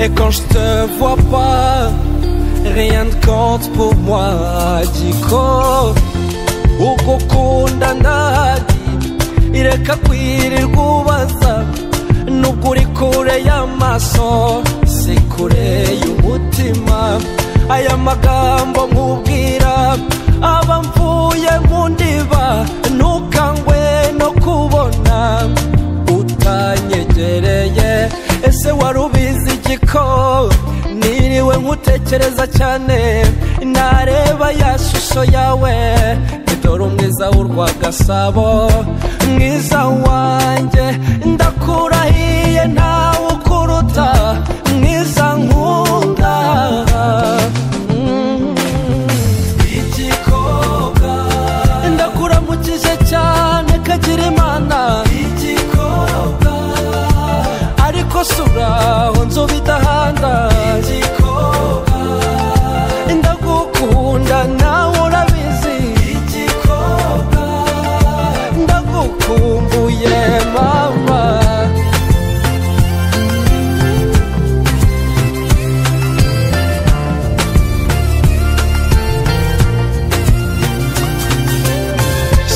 Et quand je te vois pas, rien ne compte pour moi. Giko, ugukunda ndahari, ireka kwirirwa ubaza. Nubwo uri kure y'amaso, si kure y'umutima. Aya magambo nkubwira, aba mvuye mu ndiba, ntukangwe no kubona utanyegereye ese wari ubizi igiko niriwe nkutekereza cyane nareba ya shusho yawe idore umwiza w'urwa gasabo mwiza wanjye ndakurahiye ntawe ukuruta mwiza nkunda Mm. ndakuramukije cyane kagira imana igikobwa ariko suraho nzobe idahanda igikobwa ndagukunda nawe urabizi igikobwa ndagukumbuye mama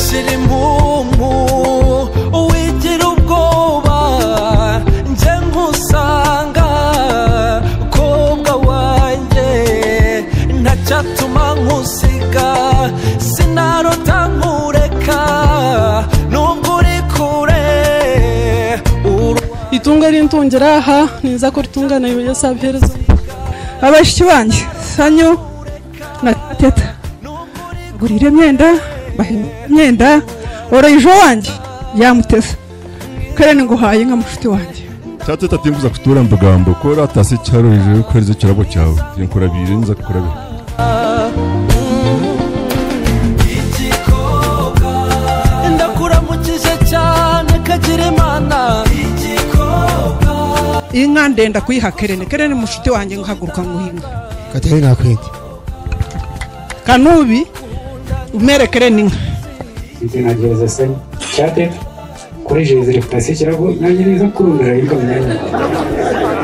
sirimumu wigira ubwoba njye nkusanga kobwa wanjye ntacyatuma nkusiga sinarota nkureka nubwo uri kure urwa itunga rintungera aha niza ko ritungana ibyo sabhereza abashiki banjye sanyu na teta gurira imyenda bahe imyenda woroye ejo wanjye yamuteze kare nguhaye nka mushuti wanjye cyangwa tutatinguza kutura mbugambo ko ratasi cyarorije yuko arizo kirabo cyawe nkurabiye nza kukurabira igikobwa ndakuramukije cyane kagira imana igikobwa iyi nka ndenda kuyiha kerene kerene mushuti wanjye nkahaguruka nguhinga katerina akwete kanubi umere kerene inka na gereza se cyate kuri gereza reputasiyo ikirago nanjye niza kurundura ariko myanya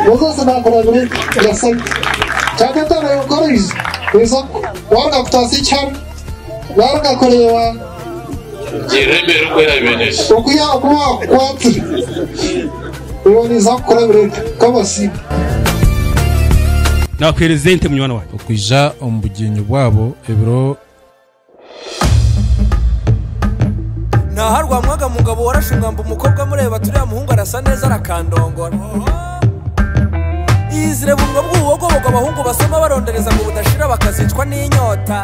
rwose ntabwo babiri urasabye cyangwa atanga yugariza ku isoko warugakutasi cyane warugakoreba Geremera uko yabimenyesha ukuya kuba kwati uboneza kurabira kabasi na perezidente munywana wawe ukija omubugenyi bwabo ebiro naharwamwaga mugabo warashungamba umukobwa amureba turiya muhungu arasa neza arakandongora yizire bumwe bw'ubugobogo abahungu basoma barondereza ngo budashira bakazicwa n'inyota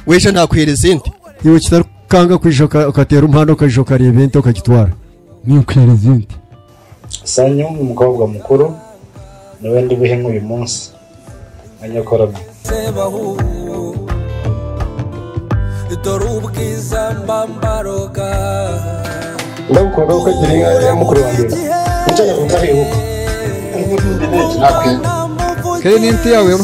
wesha nakwereza indi iwe kitakanga kwishoka ukatera umuhanda ukajisha ukareba ibintu ukagitwara niyo kwereza indi sanyu umukobwa mukuru niwe ndi buhe nk'uyu munsi anyakoramo sebahu dore ubwiza mbambaroga ndagukunda kuko agira inka ya mukuru wanjye wicaye ku kabihugu kare n'inti yawe ho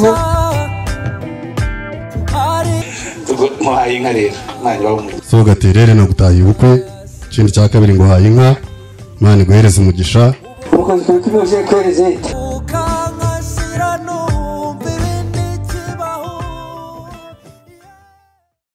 ntuhaye inka rero mwanyu w'umugabo so gaterere nagutahiye ubukwe ikindi cya kabiri ngo uhaye inka imana iguhereze umugisha umukozi turi tubivuze kuri rezete